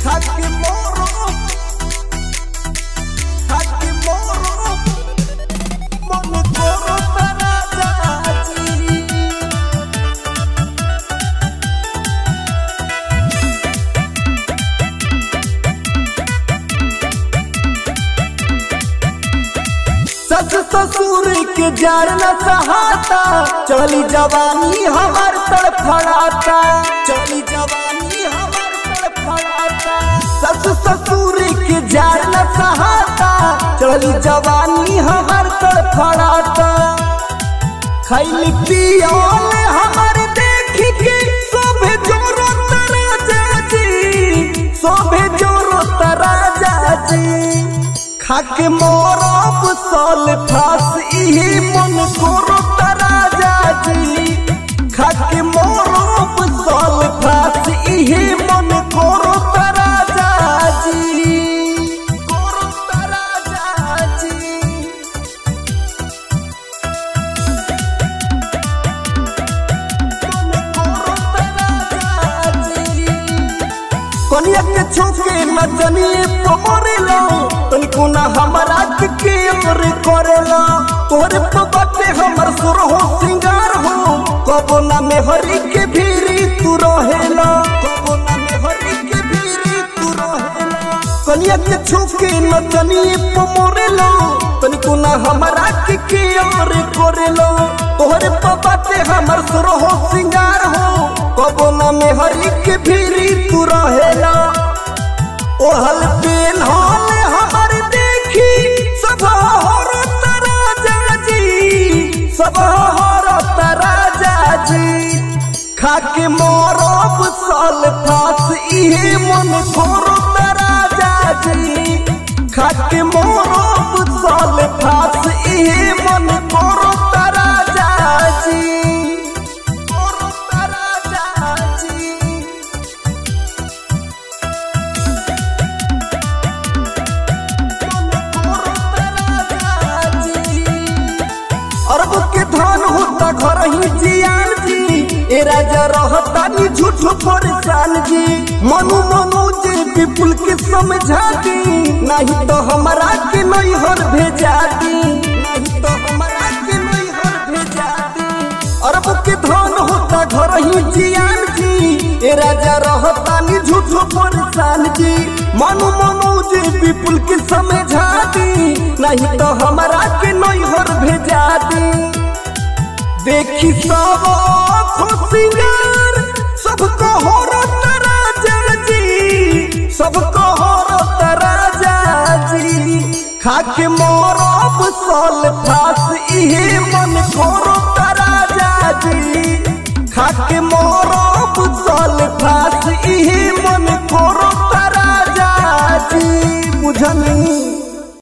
खाके मोरो खाके मोरो मन करो राजा जी सस ससुर के जार न सहाता चली जवानी हमार तड़फड़ाता चली जवानी हमार तड़फड़ाता सस ससुर के जार न सहाता चली जवानी हमार तड़फड़ाता खैली पियोले हमार देखी के शोभे जोरो तराजा जी शोभे जोरो तराजा जी खाके मोरब साल फास इहे मन करो तराजा जी खाके मोरब साल फास इहे मन करो तराजा जी करो तराजा जी कनिया के छुके नचनी पमरेला तनिको ना हमरा के केयर करेला तोरे पे बाटे हमर सुर हो सिंगार हो कबो ना में हरी के भीरी तू रहेला कबो ना में हरी के भीरी तू रहेला कनिया के छुके नचनी पमरेला तनिको ना हमरा के केयर करेला तोरे पे बाटे हमर सुर हो सिंगार हो कबो ना में हरी के भीरी तू रहेला ओहल पेन होले हमर देखी सब हर तराजा जी सब हर तराजा जी खाके मोरब साल फास इहे मन खोरो तराजा जी खाके मोरब साल फास इहे मन खोरो तराजा जी खोरो तराजा जी अरब के धन होता घर ही जियान जी ए राजा रहता नी झूठो परेशान जी मनु मनोज विपुल के समझा दी नहीं तो हमरा के नहीं हर भेजा दी नहीं तो हमरा के नहीं हर भेजा दी अरब के धन होता घर ही जियान जी ए राजा रहता नी झूठो परेशान जी मनु मनोज विपुल के समझा दी नहीं तो हमरा के नहीं हर भेजा दी देखी सब खुशियार सबको हो राजा जी सबको हो राजा जी खाके मोरब साल फास इहे मन खोरो राजा जी खाके मोरब साल फास इहे मन खोरो राजा जी बुझनी